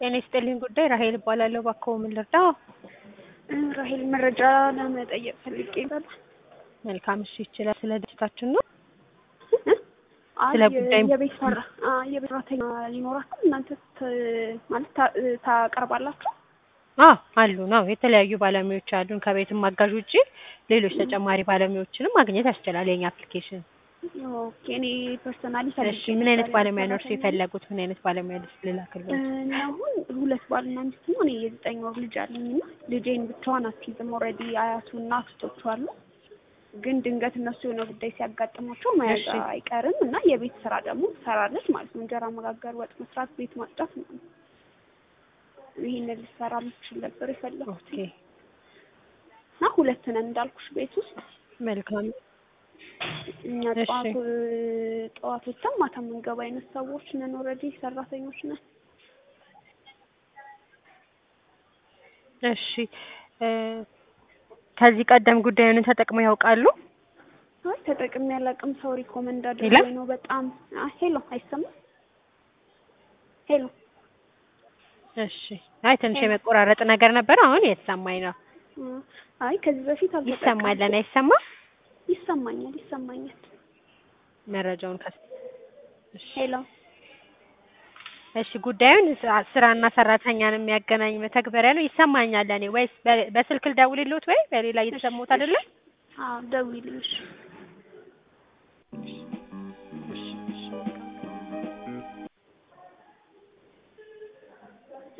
ጤና ይስጥልኝ ጉዳይ ራሄል እባላለሁ። እባክዎ ምን ልርዳዎ? ራሄል መረጃ ለመጠየቅ ፈልጌ ነበር። መልካም እሺ፣ ይችላል። ስለ ድርጅታችን ነው። አይ ስለ ጉዳይ- የቤት ሰራ አይ የቤት ሰራተኛ ሊኖራችሁ እናንተ ት- ማለት ታ- ታቀርባላችሁ? አዎ አሉ ነው። የተለያዩ ባለሙያዎች አሉን። ከቤትም አጋዥ ውጪ ሌሎች ተጨማሪ ባለሙያዎችንም ማግኘት ያስችላል የኛ አፕሊኬሽን። ኦኬ እኔ ፐርሰናሊ እሺ ምን አይነት ባለሙያ ነው እርሱ የፈለጉት? ምን አይነት ባለሙያ ልስ ልላክልዎት? እና አሁን ሁለት ባልና ሚስት ነው። እኔ የዘጠኝ ወር ልጅ አለኝ እና ልጄን ብቻዋን አትይዝም። ኦልሬዲ አያቱ እና አክስቶቹ አሉ። ግን ድንገት እነሱ የሆነ ጉዳይ ሲያጋጥማቸው መያዝ እሺ። አይቀርም እና የቤት ስራ ደግሞ ትሰራለች ማለት ነው። እንጀራ መጋገር፣ ወጥ መስራት፣ ቤት ማጽዳት ነው። ይሄንን ልትሰራ የምትችል ነበር የፈለኩት ኦኬ እና ሁለት ነን እንዳልኩሽ ቤት ውስጥ መልካም እኛ እሺ። ጠዋት ጠዋት ወጥተን ማታ የምንገባ አይነት ሰዎች ነን። ኦልሬዲ ሰራተኞች ነን። እሺ እ ከዚህ ቀደም ጉዳዩን ተጠቅመው ያውቃሉ? አይ ተጠቅሜ ያላቅም ሰው ሪኮመንድ ሄሎ? አድርጎኝ ነው። በጣም አ ሄሎ አይሰማም? ሄሎ እሺ አይ ትንሽ የመቆራረጥ ነገር ነበር። አሁን የተሰማኝ ነው። እ አይ ከዚህ በፊት አልተጠቀምኩም። ይሰማል? ለኔ አይሰማም? ይሰማኛል ይሰማኛል። መረጃውን ከስ እሺ ሄሎ እሺ ጉዳዩን ስ- ስራና ሰራተኛን የሚያገናኝ መተግበሪያ ነው። ይሰማኛል ለኔ ወይስ በ- በስልክ ልደውልልዎት ወይ በሌላ እየተሰማዎት አይደለ? አዎ ደውዪልኝ እሺ።